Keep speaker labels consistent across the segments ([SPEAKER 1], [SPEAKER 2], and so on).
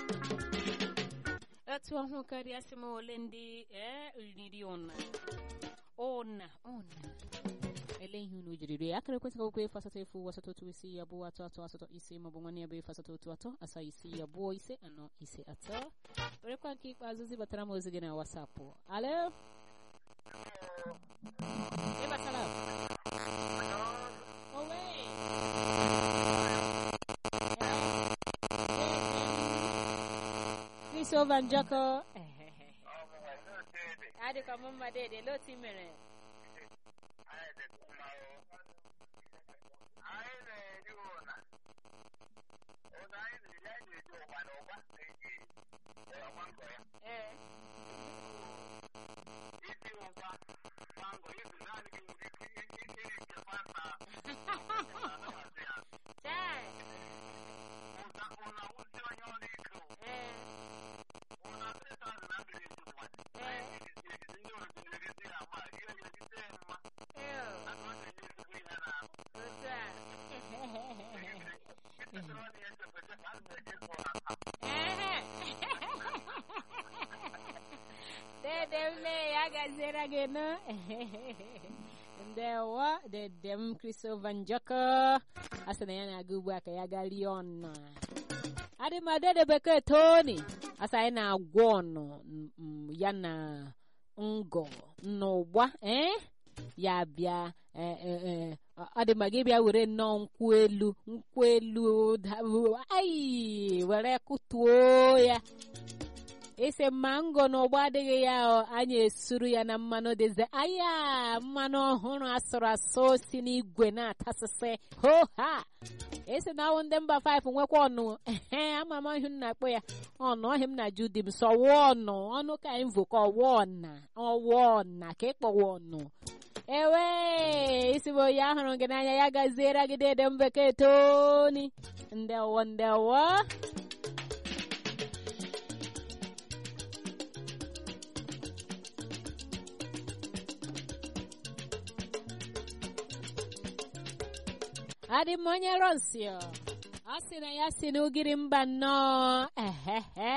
[SPEAKER 1] etu ọhụụ karịa sị m ole ndị ee riri ụna ụna ụna ele ihe unu jiri rie akara ekwentị akwụkwọ efu asatọ efu asatọ otu isi ya abụọ atọ atọ asatọ ise maọbụ nwanne ya bụ efu asatọ otu atọ asaa isi ya abụọ ise anọ ise atọ werekwa nke ikpeazụ zibatara m ozi gị na wasapụ alo ịbatara owe Christopher Njoko adịkwa m mma dede lotu mere ee chai ee ee otu a Ehe. Dede m lee ya gaziere gị nụ ndewo dede m Christopher Njoko a sị na ya na-aga ugbu a ka ya gaa rie ọnụ adị m dede bekee Tony a sị anyị na-agwọ ọnụ m- m- ya na ngọ n'ụgba eh? ya bịa eh, eh, eh, ọ dị ma gị bịa were nnọọ nkwụ elu nkwụ elu da- ai were kụtuo ya ise mango na ụgbọ adịghị ya ọ, anyị esuru ya na mmanụ dịze aya mmanụ ọhụrụ asụrụ asụ si n'igwe na-atasịsị ho ha esi na ọwụ ndị mba 5 nwekwa ọnụ ehe ama m ihe m na-akpọ ya ọnụ ọhịa m na-ajụ di m sọwa ọnụ ọnụ ka anyị vụ ka ọwa ọna ọwa ọna ka ịkpọwa ọnụ ewe isi bụ onye ahụrụ gị n'anya ya gaziere gị dede m bekee toni ndewo ndewo adị m onye rosio ọ sị na ya si n'ugiri mba nnọọ ehehe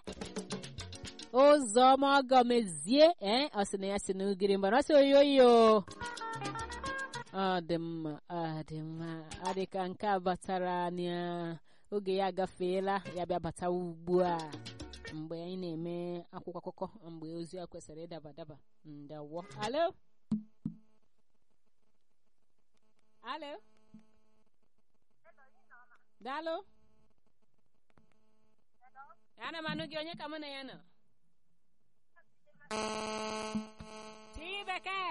[SPEAKER 1] ụzọma ọgọmezie ee ọ sị na ya si n'ugiri mba na ọ sị oyoyo ọ dị mma ọ dị mma ọ dị ka nke a batara n'oge ya agafeela ya bịa bata ugbu a mgbe anyị na-eme akwụkwọ akụkọ mgbe ozi a kwesịrị ịdaba daba ndawo alo alo daalụ ana m anụ gị onye ka mụ na ya nọ chibeke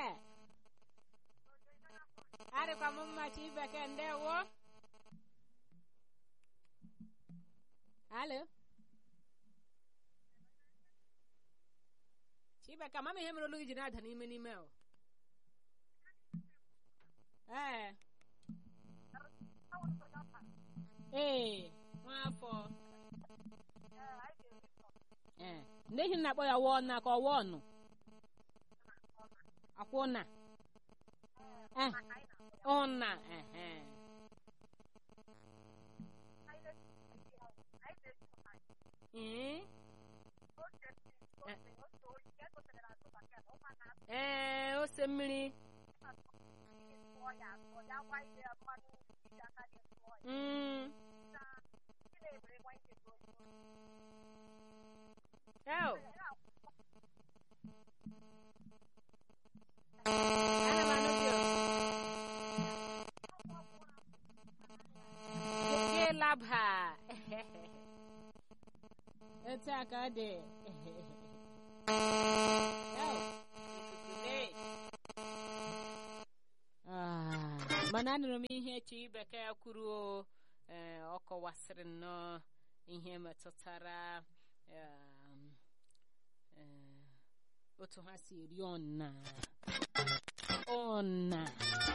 [SPEAKER 1] adịkwa m mma chibeke ndewo alo chibeke amam ihe mere olu gị ji na-ada n'ime n'ime o ee ee nwafọ ee ndị ehi na-akpọ ya wọọ na ka ọ wọọ nụ akwụna eh ụna ehe ee ee ose mmiri mm Ew. Ana m anụ gị o. Gị laba. Etu a ka ọ dị. Ew, ikuku lee. Ah, mana anụrụ m ihe chi bekee kwuru o. Ee, ọ kọwasịrị nnọọ ihe metụtara um, eh, otu ha si eri ọna ọna